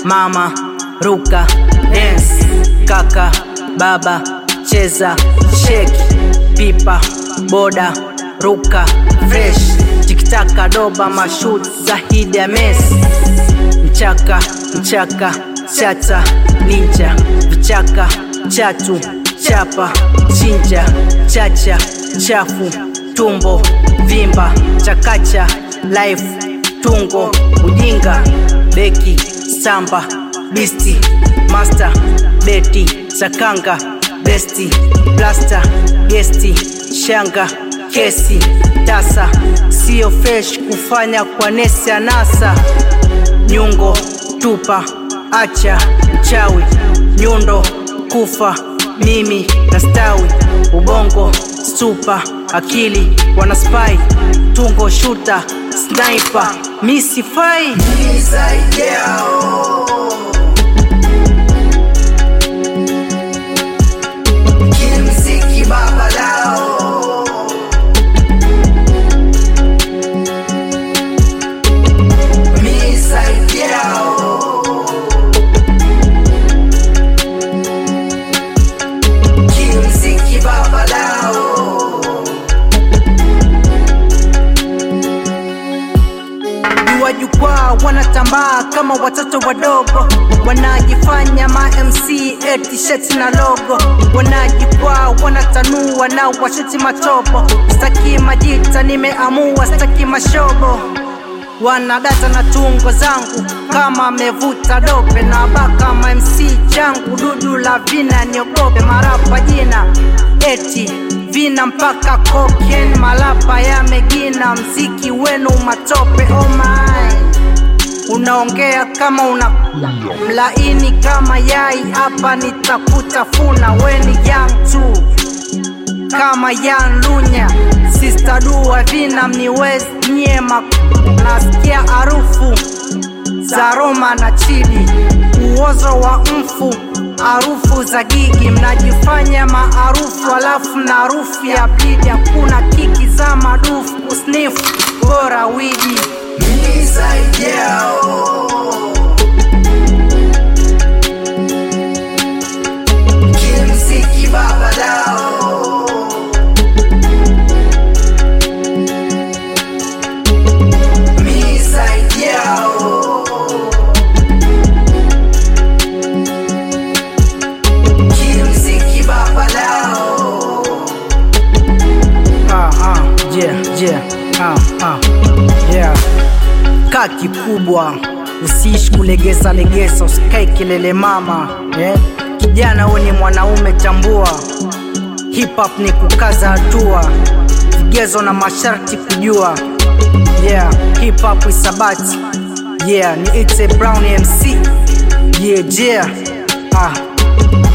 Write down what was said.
mama ruka dance kaka baba cheza sheki pipa boda ruka fresh tikitaka doba mashut zahidi ya mesi mchaka mchaka chata ninja vichaka chatu chapa chinja chacha chafu tumbo vimba chakacha life tungo ujinga beki samba bisti master beti sakanga besti plasta gesti shanga kesi tasa sio fresh kufanya kwa nesi anasa nyungo tupa acha mchawi nyundo kufa mimi na stawi ubongo stupa akili wana spy tungo shuta sniper misifai Kimziki baba lao Misaidi yao Kimziki baba lao jua jukwaa wanatambaa kama watoto wadogo wanajifanya ma MC eti sheti na logo wanajikwaa wanatanua na washeti matopo staki majita nimeamua staki mashobo wanadata na tungo zangu kama amevuta dope na baka ma MC changu dudu la vina niogope marapa jina eti vina mpaka koken malapa yamegina mziki wenu matope oh my unaongea kama una mlaini kama yai hapa nitakutafuna weni young tu kama yan lunya sista dua vina mniwezi nyema nasikia harufu za Roma na chidi uozo wa mfu harufu za gigi mnajifanya maarufu alafu na harufu ya blidi hakuna kiki za madufu usnifu bora widi Misaidi yao Kimziki baba lao Misaidi yao Kimziki baba lao ah, ah, yeah, yeah, ah, ah, yeah. Kaa kikubwa, usiishi kulegeza legeza, usikae kelele mama yeah. Kijana wewe ni mwanaume, tambua hip hop ni kukaza hatua, vigezo na masharti kujua. Yeah, hip hop isabati. Yeah, ni It's a Brown MC. Yeah, yeah. Ah.